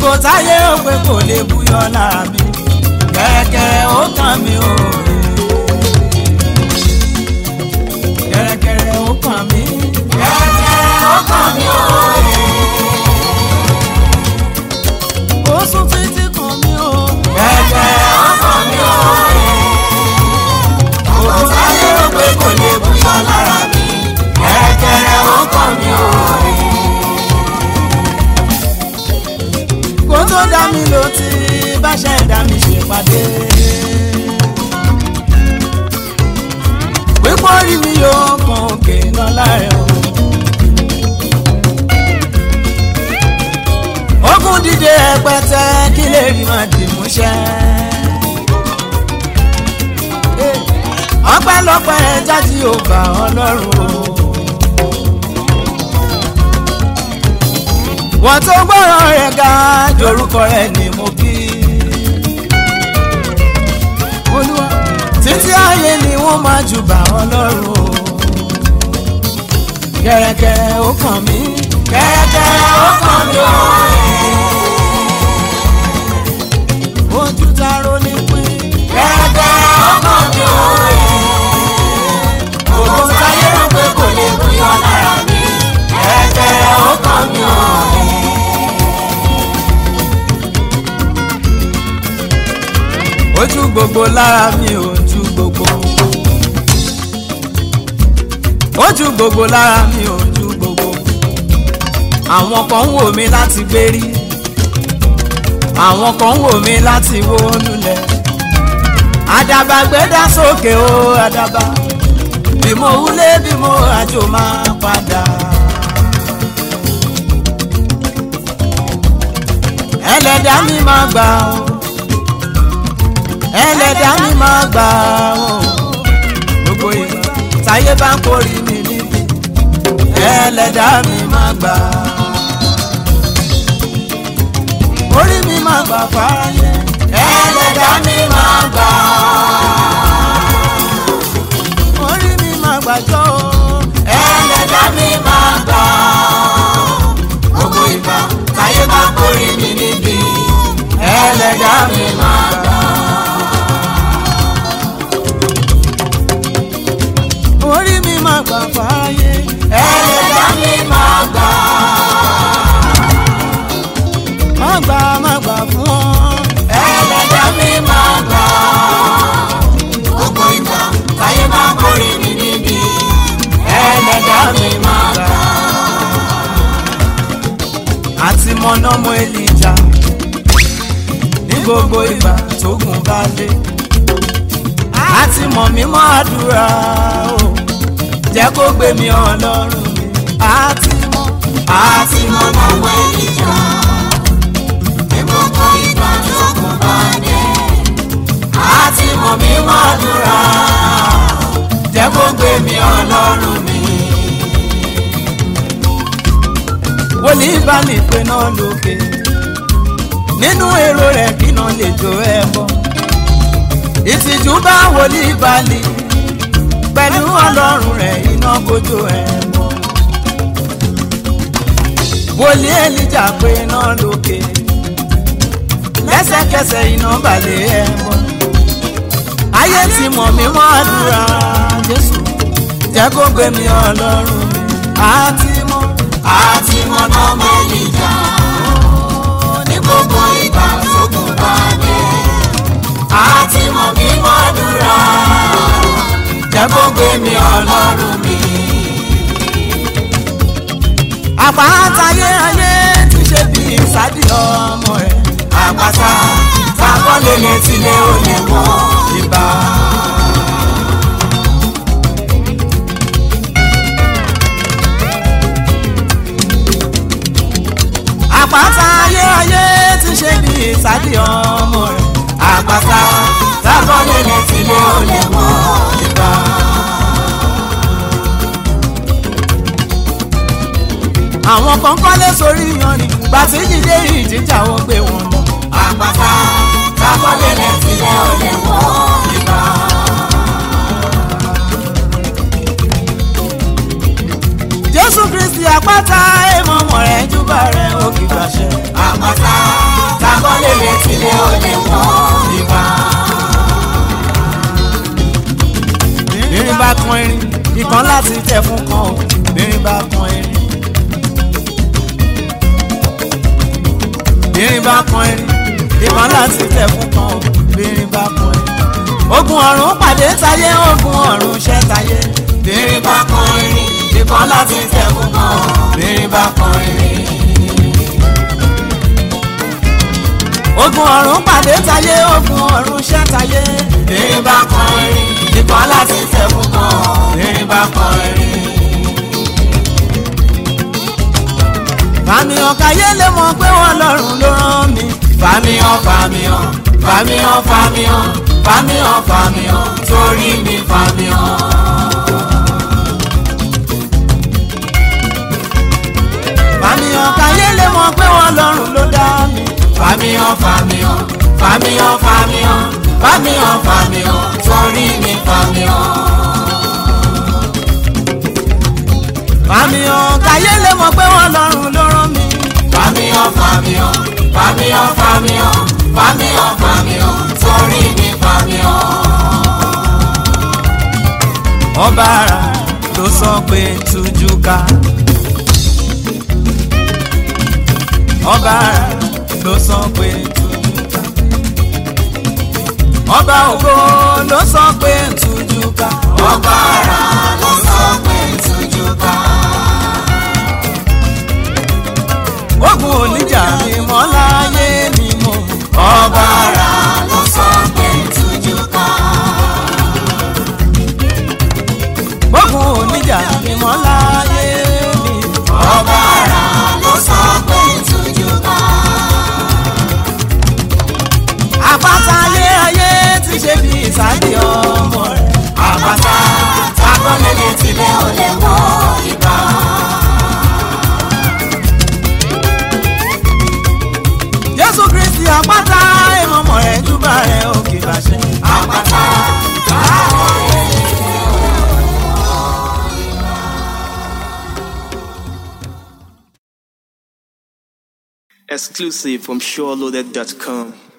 ògo táyé ó pé kò lè búyọ lára mi kẹ̀rẹ̀kẹ̀rẹ̀ ó kàn mí o. kẹ̀rẹ̀kẹ̀rẹ̀ ó kàn mí. kẹ̀rẹ̀kẹ̀rẹ̀ ó kàn mí o. ó sún títí kàn mí o. kẹ̀rẹ̀kẹ̀rẹ̀ ó kàn mí o. ògo táyé ó pé kò lè búyọ lára mi kẹ̀rẹ̀kẹ̀rẹ̀ ó kàn mí o. kó tó dá mi ló ti báṣẹ dá mi ṣèpàdé. pípọ́ rí mi yóò kan òkè lọ́la rẹ̀ o. ogun dídé ẹpẹtẹ kí lè rí máa dì mú ṣẹ. ọpẹ́lọpẹ́ jáde ò bá Ọlọ́run o. wọ́n tó gbọ́rọ̀ rẹ̀ ga jorúkọ rẹ̀ ni mo kí. olúwa títí ayé ni wọ́n máa jù bá ọlọ́run o. kẹ̀rẹ̀kẹ̀rẹ̀ ó kàn mí. kẹ̀rẹ̀kẹ̀rẹ̀ ó kàn mí o. ojú taro ní pín. kẹ̀rẹ̀kẹ̀rẹ̀ ó kàn mí o. ògo táyé ó pé kò lè búyọ lára mi kẹ̀rẹ̀kẹ̀rẹ̀ ó kàn mí o. ojú gbogbo lára mi ojú gbogbo ojú gbogbo lára mi ojú gbogbo àwọn kan ń wò mí láti gbérí àwọn kan ń wò mí láti wó lulẹ̀ àdàbà gbẹ́dá sókè o àdàbà bí mo wúlé bí mo àjò máa padà. ẹlẹ́dàá mi máa gbà ó ẹlẹ́dàá mi máa gbà ó gbogbo ìgbà táyé bá ń kórì mi níbi ẹlẹ́dàá mi máa gbà orí mi máa gbà fáráyé ẹlẹ́dàá mi máa gbà orí mi máa gbàjọ́ o ẹlẹ́dàá mi máa gbà gbogbo ìgbà táyé bá kórè mi níbi ẹlẹ́dàá mi máa gbà. orí mi máa gbà fáráyé ẹlẹ́dàá mi máa gbà má gbà má gbà fún ọ ẹlẹ́dàá mi máa gbà gbogbo ìgbà táyé bá kórè mi níbi ẹlẹ́dàá mi máa gbà. àti mọ̀nàmọ́ èlìjà ní gbogbo ìgbà tógun bá dé àti mọ̀ mímọ́ àdúrà o jẹ́ kó gbé mi ọlọ́run mi àti mọ̀ àti mọ̀nà wọ ìjà ní gbogbo ìgbà tó kù bá dé àti mọ̀ mí mọ́ dúra jẹ́ kó gbé mi ọlọ́run mi. wòlíì bá lè pe náà lókè nínú èrò rẹ̀ kí náà lè jó ẹ bọ́ ìtìjú bá wòlíì bá lè pẹ̀lú ọlọ́run rẹ̀ iná kojú ẹ bọ́ wòlíì èlìjà pe náà lókè lẹ́sẹ̀kẹsẹ̀ iná balẹ̀ ẹ bọ́ ayé ti mọ̀ mí mọ́ àdúrà jésù jẹ́ kó gbé mi ọlọ́run mi àti mọ́ àti mọ̀nà wọ ìjà ní gbogbo ìgbà tó kù bá dé àti mọ̀ mí mọ́ dúra jẹ́ kó gbé mi ọlọ́run mi. àpátáyé ayé ti ṣe bí ìsádi ọmọ ẹ àpáta tábọ́lé létí lé olè wọ́n ìbá. àpáta ayé ayé ti ṣe bí ìsádi ọmọ ẹ àpáta tábọ́lé létí lé olè wọ́n ìbá. àwọn kan kọ́lé sórí yanrìn gbàtí jíjẹ́ ìjíjà wọn gbé wọn lọ. àpáta tábọ́lé létí lé olè wọ́n ìbá. jésù kristi àpáta èèmọ̀ mọ̀ rẹ̀ júbà rẹ̀ ó kì í gbàṣẹ. àpáta tẹ̀ fún kan o bìnrin bá kan erin. bìnrin bá kan erin ìbọn láti tẹ̀ fún kan o bìnrin bá kan erin. ogun ọ̀run pàdé táyé ogun ọ̀run ṣẹ́ táyé. bìnrin bá kan erin ìbọn láti tẹ̀ fún kan o bìnrin bá kan erin. ogun ọ̀run pàdé táyé ogun ọ̀run ṣẹ́ táyé. bìnrin bá kan erin ìbọn láti tẹ̀ fún kan o bìnrin bá kan erin. fàmìhàn káyé lè mọ̀ pé wọ́n lọ́rùn ló rán mi. fàmìhàn fàmìhàn fàmìhàn fàmìhàn fàmìhàn fàmìhàn torí mi fàmìhàn. fàmìhàn káyé lè mọ̀ pé wọ́n lọ́rùn ló dá mi. fàmìhàn fàmìhàn fàmìhàn fàmìhàn fàmìhàn fàmìhàn torí mi fàmìhàn. fàmìhàn káyé lè mọ̀ pé wọ́n lọ́rùn ló rán mi. fàmìhàn fàmìhàn fàmìhàn fàmìhàn fàmìhàn fàmìhàn torí mi fàmìhàn. ọba ara ló sọ pé tújú ká. ọba ara ló sọ pé tújú ká. ọba ògo ló sọ pé tújú ká. ọba ara ló sọ pé tújú ká ogun oníjà mi mọ́ láyé mi mọ́. ọba ara ló sọ pé tújú ká. ogun oníjà mi mọ́ láyé mi. ọba ara ló sọ pé tújú ká. àpáta ayérayé ti ṣe bí ìsádi ọmọ rẹ̀. àpáta takọ́lẹ́lẹ́ tilẹ̀ ò lè wọ ibà. jésù kristi àpáta ìmọ̀mọ̀ rẹ̀ júbà rẹ̀ òkè bàṣẹ. àpáta Exclusive from SureLoaded.com.